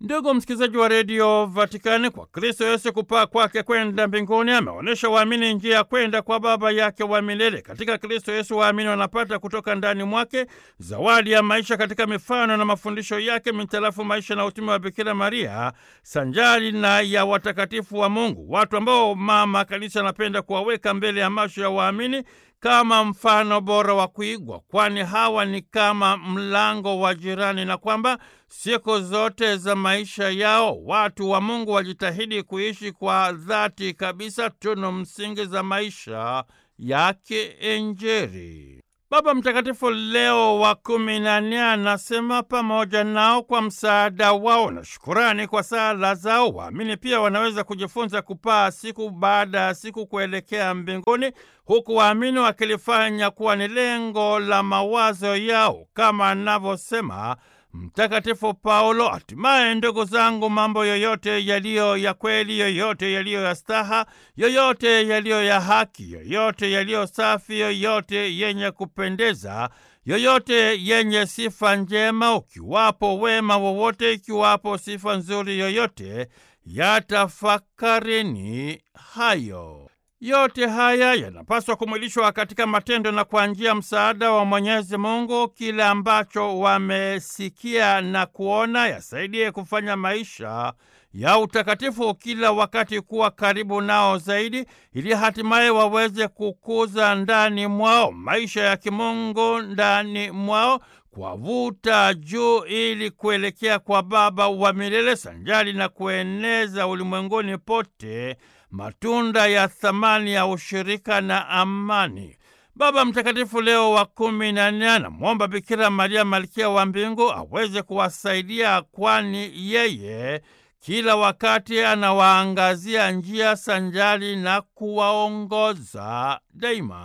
Ndugu msikilizaji wa redio Vatikani, kwa Kristo Yesu kupaa kwake kwenda mbinguni ameonyesha waamini njia ya kwenda kwa Baba yake wa milele. Katika Kristo Yesu waamini wanapata kutoka ndani mwake zawadi ya maisha katika mifano na mafundisho yake mitarafu maisha na utume wa Bikira Maria sanjari na ya watakatifu wa Mungu, watu ambao Mama Kanisa anapenda kuwaweka mbele ya macho ya waamini kama mfano bora wa kuigwa, kwani hawa ni kama mlango wa jirani, na kwamba siku zote za maisha yao watu wa Mungu wajitahidi kuishi kwa dhati kabisa tunu msingi za maisha ya kiinjili. Baba Mtakatifu Leo wa kumi na nne anasema pamoja nao kwa msaada wao na shukurani kwa sala zao, waamini pia wanaweza kujifunza kupaa siku baada ya siku kuelekea mbinguni, huku waamini wakilifanya kuwa ni lengo la mawazo yao, kama anavyosema Mtakatifu Paulo, hatimaye ndugu zangu, mambo yoyote yaliyo ya kweli, yoyote yaliyo ya staha, yoyote yaliyo ya haki, yoyote yaliyo safi, yoyote yenye kupendeza, yoyote yenye sifa njema, ukiwapo wema wowote, ikiwapo sifa nzuri yoyote, yatafakarini hayo. Yote haya yanapaswa kumwilishwa katika matendo na kwa njia msaada wa Mwenyezi Mungu. Kile ambacho wamesikia na kuona yasaidie kufanya maisha ya utakatifu kila wakati kuwa karibu nao zaidi, ili hatimaye waweze kukuza ndani mwao maisha ya kimungu ndani mwao kwavuta juu ili kuelekea kwa Baba wa milele sanjari na kueneza ulimwenguni pote matunda ya thamani ya ushirika na amani. Baba Mtakatifu Leo wa kumi na nne anamwomba Bikira Maria malkia wa mbingu aweze kuwasaidia, kwani yeye kila wakati anawaangazia njia sanjari na kuwaongoza daima.